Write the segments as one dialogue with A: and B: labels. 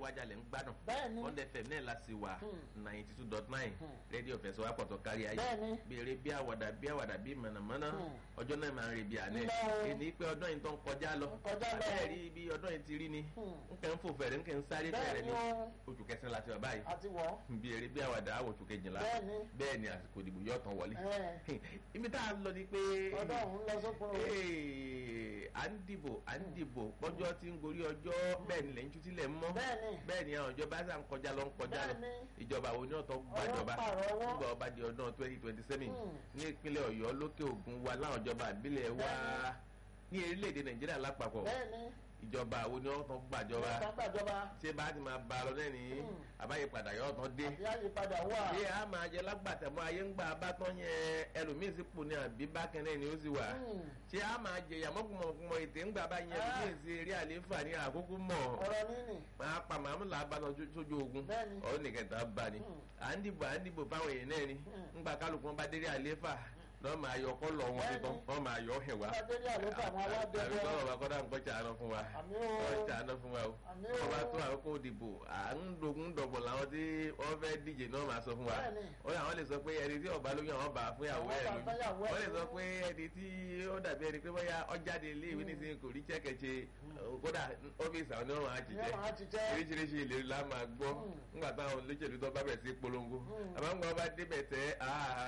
A: wájà lẹ̀ ń gbádùn
B: Bẹ́ẹ̀ni.
A: one fm náà la sì wà ninety two dot nine rédíò fẹsọ̀ wá pọ̀tọ̀ kárí ayé
B: Bẹ́ẹ̀ni.
A: béèrè bí àwàdà bí àwàdà bí mọ̀nàmọ́ná ọjọ́ náà máa ń rè bí àná
B: Ńlá o.
A: èyí pé ọdún yìí tó ń kọjá lọ
B: Ń kọjá lọ.
A: abẹ́ẹ̀ rí bí ọdún yìí ti rí ni nkẹ́ ń fò fẹ̀rẹ̀ nkẹ́ ń sáré fẹ̀rẹ̀
B: Bẹ́ẹ̀ni
A: ni
B: o.
A: oṣù kẹsàn-án láti wà báyìí
B: àti wọ́
A: béèrè bí àwàdà àwọ̀ oṣù kejìlá
B: Bẹ́ẹ̀ni.
A: bẹ́ẹ̀ ni àsìkò ìdìbò yóò tán wọlé
B: ẹ̀
A: ibi tá a lọ ni pé
B: ọdún ọ̀hún lọ sópin o.
A: Ee, à ń dìbò à ń dìbò pọ́jọ́ tí ń gorí ọjọ́ bẹ́ẹ̀ ni lẹ́yìn tútí lẹ̀ ń mọ́
B: Bẹ́ẹ̀ni.
A: bẹ́ẹ̀ ni àwọn ìjọba sàn kọjá lọ ń kọjá lọ
B: Bẹ́ẹ̀ni.
A: ìjọba wo ni ọ̀tọ̀ gbàjọba
B: Ọwọ́ pààrọ̀ ọwọ́.
A: nígbà ọba di ọdún twenty twenty seven
B: Hmm.
A: ní ìpínlẹ̀ ọ̀yọ́ lókè ògùn wa láwọn ìjọba àbílẹ̀ wa ní orílẹ̀-èdè nàìjíríà lápapọ̀
B: bẹ́ẹ̀ni
A: ìjọba wo ni ọ̀tọ̀ gbàjọba
B: ìjọba gbàjọba
A: ṣé bá ti máa ba lọ lẹ́ni àbáyípadà yọ̀ ọ̀tọ̀ dé
B: àti àyípadà wà.
A: ṣé a máa jẹ lágbàtẹ̀mọ́ ayé ń gbà bá tán yẹn ẹlòmíín sí pò ní àbí bákẹ́rẹ́ ni ó sì wà
B: Hmm.
A: ṣé a máa jẹ ìyàmọ́kùnmọ̀kùnmọ̀ ètè ń gbà bá yẹn
B: Ah.
A: ẹlòmíín sí eré àlééfà ní àkókò mọ̀
B: ọ̀rọ̀ níní
A: máa pa màmú là bá lọ sójú ogun
B: Bẹ́ẹ̀ni.
A: ọ̀hún nìkan tá a bá ni à ń dìbò à ń dìbò fáwọn èèyàn náà ni ńgbà kálukú wọn bá délé àlééfà lọ́ọ́ máa yọ ọkọ́ lọ wọn
B: Bẹ́ẹ̀ni.
A: tuntun wọ́n máa yọ ọ̀hìn wá
B: Bá délé àlééfà àwọn aládé
A: àbí
B: wọn.
A: sọ̀rọ̀ bá kọ́dà ń kọ́ ṣàánú fún wa
B: Àmì o.
A: kọ́ ṣàánú fún wa o
B: Àmì
A: wọ́n bá
B: o.
A: tó àkókò òdìbò à ń dogun dọ̀gbọ̀n làwọn tí wọ́n fẹ́ díje náà máa sọ fún wa
B: Bẹ́ẹ̀ni.
A: ó yà wọ́n lè sọ pé ẹni tí ọba lóyún àwọn bá fún ìyàwó ẹ̀
B: Àwọn bá fún ìyàwó
A: lóyún
B: ẹ̀
A: wọ́n lè sọ
B: lóyún.
A: pé ẹni tí ó dàbí ẹni pé bóyá ọjáde ilé ìwé nísìnyí kò rí chẹ́kẹ̀chẹ́ kódà ọ́fíìsì àwọn oníwọ̀n á
B: Ní ọ̀hún á
A: jíjẹ́
B: jíjẹ́.
A: oríṣiríṣi ìlérí la máa gbọ́ nígbà táwọn olóṣèlú tó bá bẹ̀ sí polongo àmọ́ nígbà wọn bá débẹ̀ tẹ́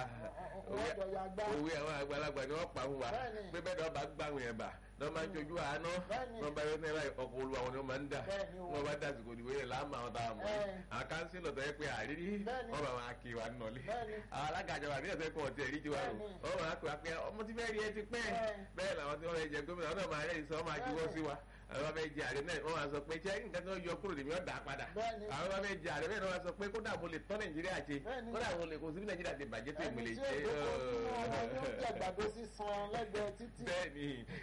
B: Wọ́n jọ ya gbá.
A: òwe àwọn àgbàlagbà ni wọ́n pa fún wa
B: Bẹ́ẹ̀ni.
A: pé bẹ́ẹ̀ ni wọ́n bá gbà wọ̀nyẹn bà ní wọ́n máa ń jojú àánú
B: Bẹ́ẹ̀ni.
A: wọ́n bá yọ náírà ọkọ̀ olúwa wọn ni wọ́n máa ń dà
B: Bẹ́ẹ̀ni o.
A: wọ́n bá dà sìkò ìdìbò yẹn láàmú àwọn táwọn mọ̀
B: Ẹ̀.
A: àwọn kánsílọ̀ tó yẹ pé àrírí
B: Bẹ́ẹ̀ni.
A: wọ́n bá máa kí wa nọ̀lé
B: Bẹ́ẹ̀ni.
A: àwọn alága àjọba àbí ẹ̀sẹ̀ kan ọ̀tí ẹ̀rí tiwa rò
B: Bẹ́ẹ̀ni.
A: wọ́n máa pè wá pé ọmọ tí fẹ́ẹ́ rí ẹ ti pẹ́
B: Ẹ̀.
A: bẹ́ẹ̀ làwọn tí wọ́n fẹ́ jẹ gómìnà wọn náà máa rẹ́rìí sọ wọ́n máa juwọ́ sí wa àwọn bá fẹ́ jẹ ààrẹ náà wọ́n máa sọ pé ṣé nǹkan tí wọ́n yọ kúrò lèmi ọ̀dà padà
B: Bẹ́ẹ̀ni.
A: àwọn bá fẹ́ jẹ ààrẹ bẹ́ẹ̀ ni wọ́n máa sọ pé kódà mo lè tọ́ nàìjíríà ṣe
B: Bẹ́ẹ̀ni.
A: kódà mo lè kó sí bí nàìjíríà ti bàjẹ́ tó
B: ẹni
A: ìmìlẹ̀
B: tí
A: ṣe
B: èdè kò sínú ọmọ yóò jẹ àgbàdo sísan lẹ́gbẹ̀ẹ́ títì.
A: bẹ́ẹ̀ni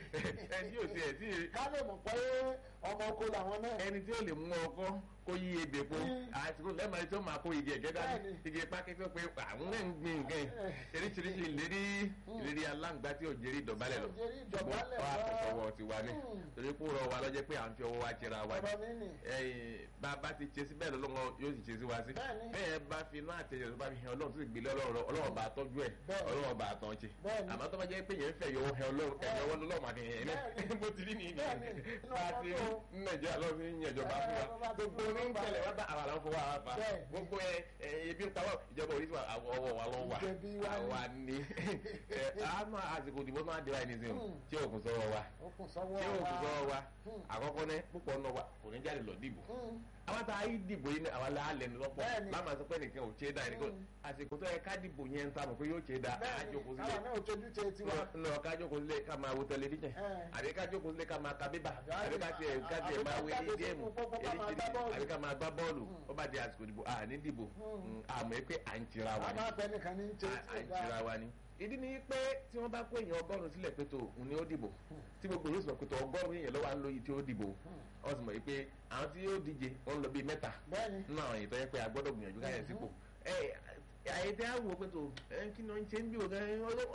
A: ẹni yóò tiẹ̀ tí
B: ká lè mọ̀ pé ọmọ oko làwọn náà.
A: ẹni tí ó lè mú ọkọ kó yí ebè po
B: Mm.
A: àsìkò lẹ́mọ̀ọ́ tí ó máa kó igi ẹ̀gẹ́ dání
B: Bẹ́ẹ̀ni.
A: igi pákí tó pé àwọn náà ń gbin nǹkan yìí eríṣiríṣi ìlérí ìlérí aláǹgbá tí ò jẹ́rí ìdọ̀bálẹ̀ lọ
B: Tí ò jẹ́rí ìdọ̀bálẹ̀
A: wọ́n
B: lọ.
A: àtọ̀tọ̀wọ̀ ti wá ní
B: Mm.
A: torí kó rọ wa lọ́jẹ́ pé à ń fi ọwọ́ wa jẹra wa ní
B: ọ̀rọ̀ níní.
A: ẹ̀yìn bá a bá ti ṣe sí bẹ́ẹ̀ lọ́lọ́wọ́ yóò sì ṣe sí wa sí
B: Bẹ́ẹ̀ni.
A: bẹ́ẹ̀ bá fi inú àtẹ̀yẹ̀ tó bá fi hàn ọlọ́run tó sì gbélé ọlọ́run ọlọ́run bá tọ́jú ẹ̀
B: Bẹ́ẹ̀ni.
A: ọlọ́run bá tán ṣe
B: Bẹ́ẹ̀ni.
A: àmọ́ tó bá jẹ́ pé yẹn ń fẹ́ yọ ọ̀hẹ́ ọlọ́run ẹ̀yẹ ọwọ́ lọ́lọ́run àti ẹ̀yẹ
B: Bẹ́ẹ̀ni.
A: bó ti rí ni
B: Bẹ́ẹ̀ni. Inú
A: bá a ti rí
B: ọkọ̀
A: ní nàìjíríà lọ́wọ́ fi ń yàn ìjọba fún
B: Ẹ̀, bó bá
A: wa
B: ti
A: gbogbo
B: fún
A: ní ń
B: wa
A: tẹ̀lé wá bá àwọn àwọn fọwọ́ àwọn fa
B: Bẹ́ẹ̀ni.
A: gbogbo ẹ ẹ ebi ń pa wọ́n ìjọba orí tiwa àwọn ọwọ́ wa lọ́ wà
B: Ìjẹ̀bi wa ni.
A: àwa ni ẹ àmọ́ àsìkò ìdìbò máa dé wa ẹni sìn
B: Hmm.
A: tí òkun sọ̀rọ̀ wa
B: okùn sọ́wọ́
A: tí òkun sọ̀rọ̀ wa
B: Hmm.
A: àkọ́kọ́ ní púpọ̀ náà wa kò ní jáde lọ dìbò
B: Hmm.
A: àwọn tá a yí dìbò yìí ni àwọn alẹ́ ní lọ́pọ̀
B: Bẹ́ẹ̀ni.
A: láàmú àti pé nìkan ò ṣe é dá ẹnìkan àsìkò tó yẹ ká dìbò yẹn ń ta mọ̀ pé yóò ṣe é dá
B: bẹ́ẹ̀ni
A: àjòkó
B: káwọn
A: sílẹ̀
B: náà ojú ṣe tiwa.
A: nọ ká jókòó sílẹ̀ ká máa wo tẹlifíṣàn
B: Ẹ̀.
A: àbí ká jókòó sílẹ̀ ká máa ka bíbà àbí ká tiẹ̀ ká tiẹ̀
B: àbí
A: máa
B: ká
A: wo
B: jáde
A: ilé géèmù
B: sínú pópó ká máa gbá bọ́ọ̀lù.
A: àbí ká máa gbá bọ́ọ̀lù ó bá di àsìkò ìdìbò àní dìbò àmọ́ pé à ń tira wa
B: a
A: ni
B: máa bẹ nìkan ní ṣe
A: à
B: tí
A: ń
B: ò
A: tira
B: dáa.
A: wa ni ìdí ni pé tí wọ́n bá kó èèyàn ọgọ́rùn-ún sílẹ̀ pé tó òun ni ó dìbò tí gbogbo yóò sọ pé tó ọgọ́rùn-ún èèyàn lọ́wọ́ à ń lóye tí ó dìbò wọ́n sì mọ̀ pé àwọn tí yóò díje wọ́n lọ bíi mẹ́ta
B: bẹ́ẹ̀ni
A: nínú àwọn èyí tó yẹ pé a gbọ́dọ̀ gbìyànjú káyọ̀ sípò ẹ àyè tí a wò pé tó ẹ kí ni wọ́n ń ṣe ń bí òkè